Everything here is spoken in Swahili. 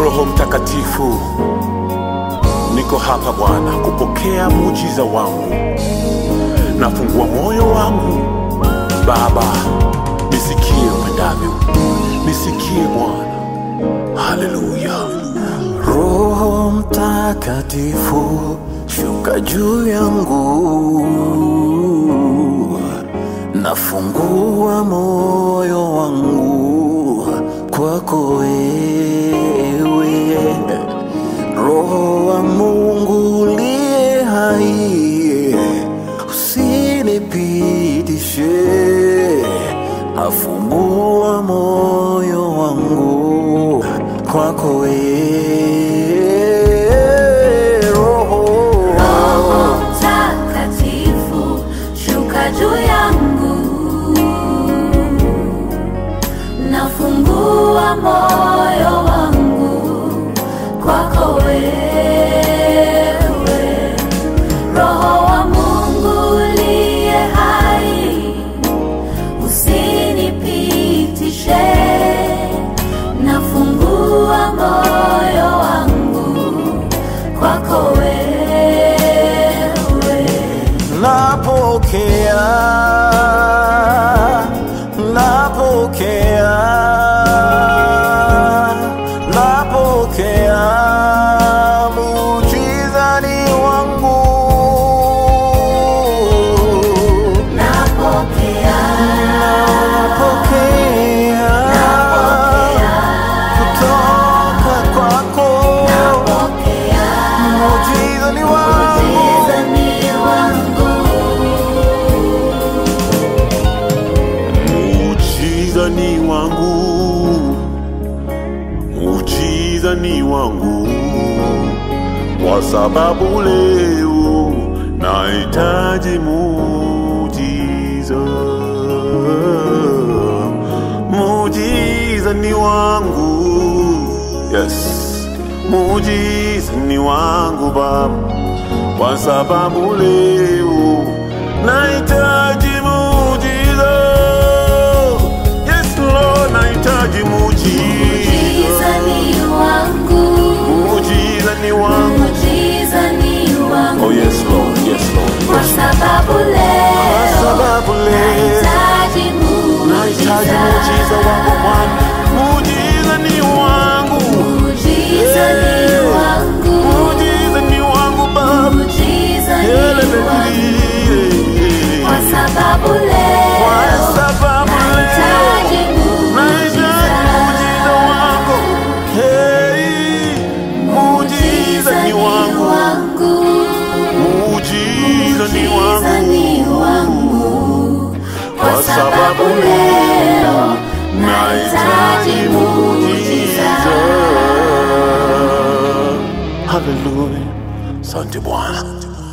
Roho Mtakatifu, niko hapa Bwana kupokea muujiza wangu. Nafungua moyo wangu Baba, nisikie upendavyo, nisikie Bwana. Haleluya. Roho Mtakatifu, shuka juu yangu, nafungua moyo wangu kwako wewe, Roho wa Mungu uliye hai, usinipitishe, afumbua moyo wangu kwako wewe, Roho Roho Mtakatifu, shuka juu yangu, nafungua moyo wangu kwako wewe, Roho wa Mungu uliye hai, usinipitishe, nafungua moyo wangu kwako wewe. napokea napokea napokea muujiza ni wangu Napokea, napokea kutoka kwako napokea, muujiza ni wangu muujiza ni wangu. Muujiza ni wangu, muujiza ni wangu, kwa sababu leo nahitaji muujiza. Muujiza ni wangu, yes, muujiza ni wangu Baba, kwa sababu leo nahitaji muujiza. Yes Lord, nahitaji muujiza. Muujiza ni wangu, Muujiza ni wangu. muujiza ni wangu. Oh yes Lord, yes Lord. Kwa sababu kwa leo sababu leo nahitaji Nahitaji muujiza muujiza. wako Bwana. Muujiza ni wangu. Muujiza ni wangu, Muujiza ni wangu Baba. muujiza ni wangu. Kwa sababu Kwa leo sababu leo nahitaji nahitaji muujiza wako. Hey, muujiza ni wangu. Muujiza ni Muujiza wangu. ni wangu. Kwa sababu leo nahitaji muujiza. Haleluya. Asante Bwana.